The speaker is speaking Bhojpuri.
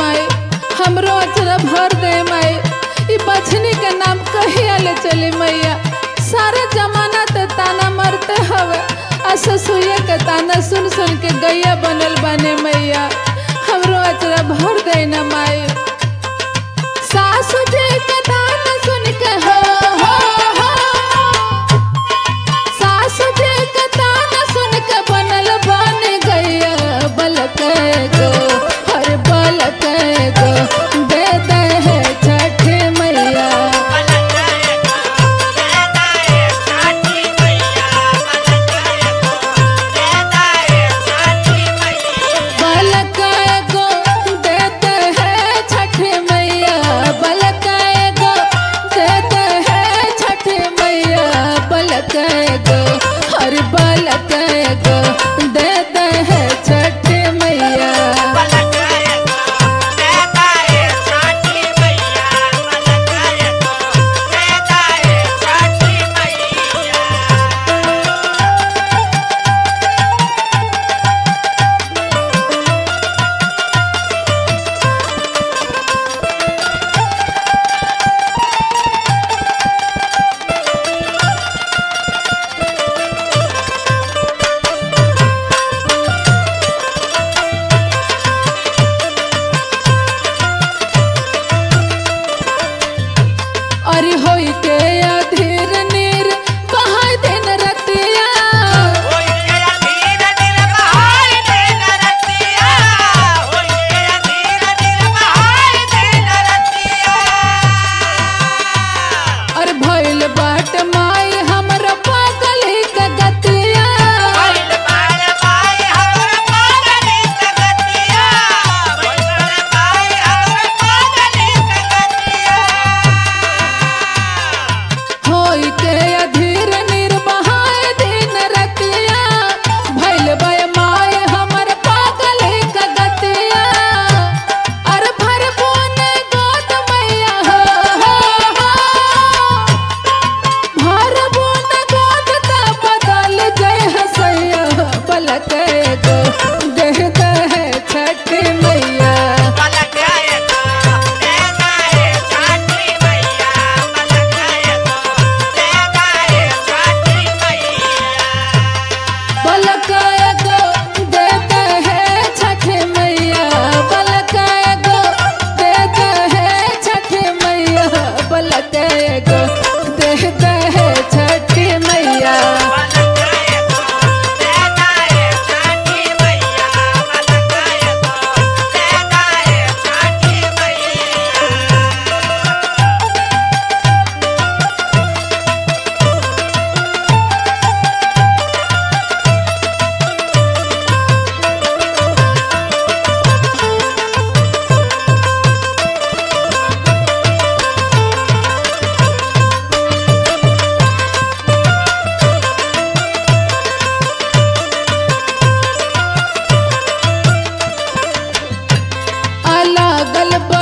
माई हमरो अचरा भर दे माई ई बछनी के नाम कहिया ले चली मैया सारा जमाना ते ताना मरते हवे आ ससुया के ताना सुन सुन के गैया बनल बने मैया हमरो अचरा भर दे ना माई सासु जी के ताना सुन के हो हो हो सासु जी के ताना सुन के बनल बन गैया बलक गो हर बलक गो दे दे है छठ मैया बलक गो देते हैं छठ मैया बलक गो देते हैं छठ मैया बलक गो हर बलक गो देते हैं छठ मैया अरे होई के अधीर नीर बहाय दिन रतिया और भइल बाट माई हमरा पागल के गतिया होई के अधीर नीर बहाय दिन रतिया भइल बय माई हमर पागल के गतिया और भर बोन गोद मैया हो हो हो भर बोन गोद त बदल जय हसैया पलक गो देह दह छठ मैया बलकाय गो देते हैं छठ मैया बलकाय गो देते हैं छठ मैया बलकाय गो देते हैं छठ मैया अलगल बा